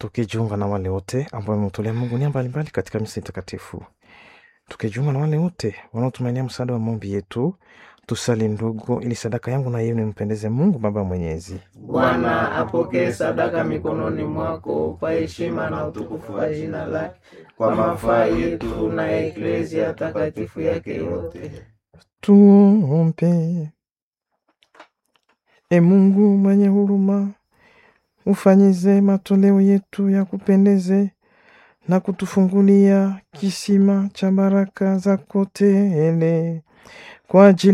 tukijiunga na wale wote ambao wametolea Mungu nia mbalimbali katika misa takatifu, tukijiunga na wale wote wanaotumainia msaada wa maombi yetu. Tusali ndugu, ili sadaka yangu na yenu nimpendeze Mungu Baba Mwenyezi. Bwana apokee sadaka mikononi mwako kwa heshima na utukufu wa jina lake, kwa mafaa yetu na ya eklezia takatifu yake yote. Tuombe. E Mungu mwenye huruma, ufanyize matoleo yetu ya kupendeze na kutufungulia kisima cha baraka zako tele kwa ajili